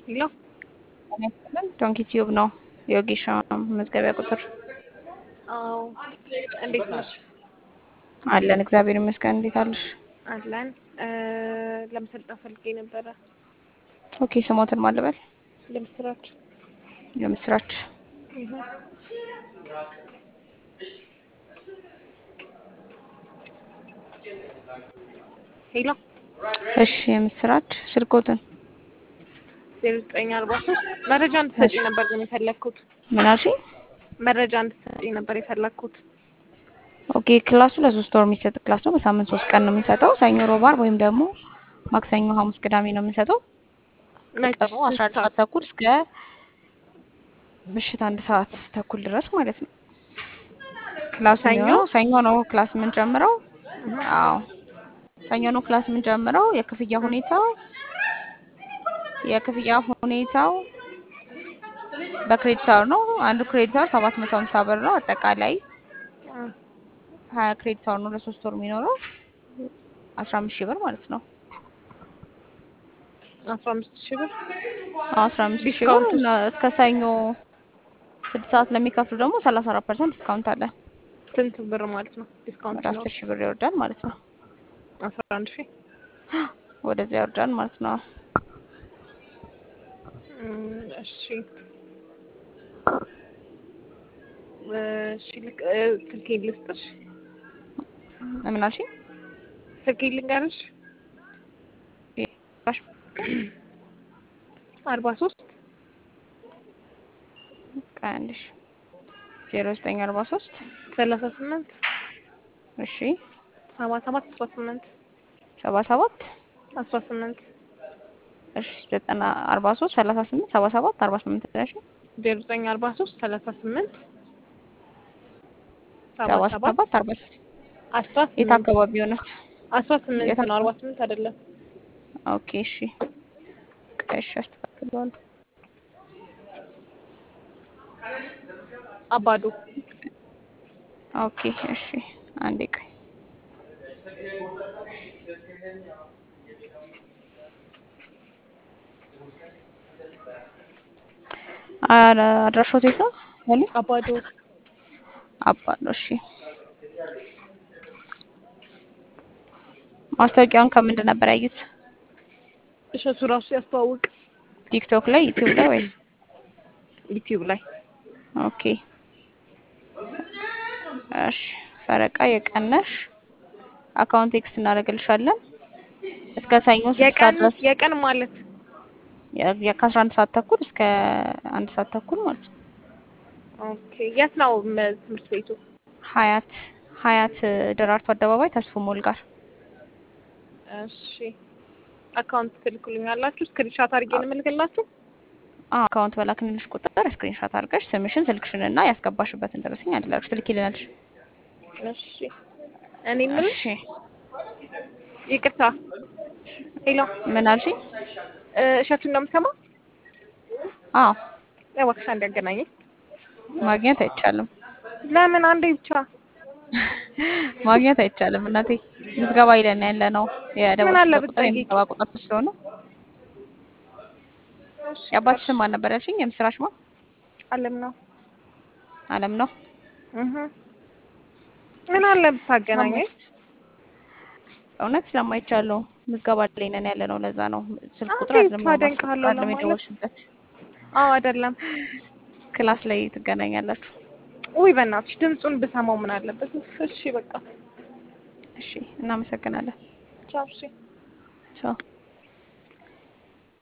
ሄሎ ዶንኪ ቲዩብ ነው የወጌሻ መዝገቢያ ቁጥር አዎ እንዴት ነሽ? አለን። እግዚአብሔር ይመስገን። እንዴት አለሽ? አለን ለመሰልጠን ፈልጌ ነበረ። ኦኬ ስሞትን ማለበል ለምስራች የምስራች ሄሎ እሺ፣ የምስራች ስልኮትን ዜሮ ዘጠኝ አርባ ሶስት መረጃ እንድትሰጪኝ ነበር ግን የፈለግኩት ምን አልሽኝ? መረጃ እንድትሰጪኝ ነበር የፈለግኩት። ኦኬ ክላሱ ለሶስት ወር የሚሰጥ ክላስ ነው። በሳምንት ሶስት ቀን ነው የሚሰጠው። ሰኞ፣ ሮብ፣ ዓርብ ወይም ደግሞ ማክሰኞ፣ ሐሙስ፣ ቅዳሜ ነው የሚሰጠው። ቀኑ አስራ አንድ ሰዓት ተኩል እስከ ምሽት አንድ ሰዓት ተኩል ድረስ ማለት ነው። ክላሱ ሰኞ? የሚሆነው ሰኞ ነው ክላስ የምንጀምረው። አዎ ሰኞ ነው ክላስ የምንጀምረው። የክፍያ ሁኔታው የክፍያ ሁኔታው በክሬዲት አወር ነው። አንዱ ክሬዲት አወር ሰባት መቶ ሀምሳ ብር ነው። አጠቃላይ ሀያ ክሬዲት አወር ነው ለሶስት ወር የሚኖረው አስራ አምስት ሺህ ብር ማለት ነው። አስራ አምስት ሺህ ብር አስራ አምስት ሺህ ብር ዲስካውንት እና እስከ ሰኞ ስድስት ሰዓት ለሚከፍሉ ደግሞ ሰላሳ አራት ፐርሰንት ዲስካውንት አለ። ስንት ብር ማለት ነው? ዲስካውንት ወደ ነው አስር ሺህ ብር ይወርዳል ማለት ነው። አስራ አንድ ሺህ ወደዚያ ይወርዳል ማለት ነው። እም፣ እሺ እሺ ልክ እ፣ ስልኬን ልስጥሽ ምን አልሽኝ? ስልኬን ልንገርሽ አርባ ሶስት ቀንሽ ዜሮ ዘጠኝ አርባ ሶስት ሰላሳ ስምንት እሺ ሰባ ሰባት አስራ ስምንት ሰባ ሰባት አስራ ስምንት እሺ ዘጠና አርባ ሶስት ሰላሳ ስምንት ሰባ ሰባት አርባ ስምንት ነሽ ዜሮ ዘጠኝ አርባ ሶስት ሰላሳ ስምንት ሰባ ሰባ ሰባት ሰባት አርባ ስምንት አስራ የት ስምንት አካባቢ ሆነች? አስራ ስምንት የት ነው አርባ ስምንት አይደለም። ኦኬ እሺ ቀሽ አስተካክለዋለሁ። አባዶ ኦኬ እሺ አንዴ ቆይ አረ አድራሻው የት ነው ያለ አባዶ አባለው እሺ ማስታወቂያውን ከምንድን ነበር ያዩት እሸቱ ራሱ ያስተዋውቅ ቲክቶክ ላይ ዩቲዩብ ላይ ወይስ ዩቲዩብ ላይ ኦኬ እሺ ፈረቃ የቀነሽ አካውንት ቴክስት እናደርግልሻለን እስከ ሰኞ ስድስት ሰዓት የቀን ድረስ የቀን ማለት የ- ከአስራ አንድ ሰዓት ተኩል እስከ አንድ ሰዓት ተኩል ማለት ነው። ኦኬ የት ነው ም- ትምህርት ቤቱ? ሀያት ሀያት ደራርቱ አደባባይ ተስፎ ሞል ጋር እሺ አካውንት ትልኩልኛላችሁ? ስክሪንሻት አድርጌ ነው የምልክላችሁ? አዎ አካውንት በላክንልሽ ቁጥር ስክሪንሾት አድርገሽ ስምሽን ስልክሽን እና ያስገባሽበትን ደረሰኝ አድርገሽ ትልኪልናለሽ። እሺ እኔ የምልሽ እሺ ይቅርታ፣ ሄሎ ምን አልሽኝ? እ፣ እሸቱን ነው የምሰማው? አዎ እባክሽ አንድ ያገናኘኝ። ማግኘት አይቻልም ለምን አንዴ ብቻ? ማግኘት አይቻልም እናቴ ምዝገባ ይለን ያለ ነው ምን አለ የደወልሽበት ቁጥር ብትጠይቂ? የምዝገባ ቁጥር ስለሆነ የአባትሽ ስም ማን ነበር ያልሽኝ? የምስራች ማ አለም ነው አለም ነው እህ ምን አለ ብታገናኘኝ? እውነት ስለማይቻለው ምዝገባ ላይ ነን ያለ ነው። ለዛ ነው ስልክ ቁጥር አንዴ አይደለም ታደንቅሃለሁ አይደለም ለማለት የደወልሽበት አዎ አይደለም። ክላስ ላይ ትገናኛላችሁ። ውይ በእናትሽ ድምፁን ብሰማው ምን አለበት? እሺ በቃ እሺ እናመሰግናለን። ቻው። እሺ ቻው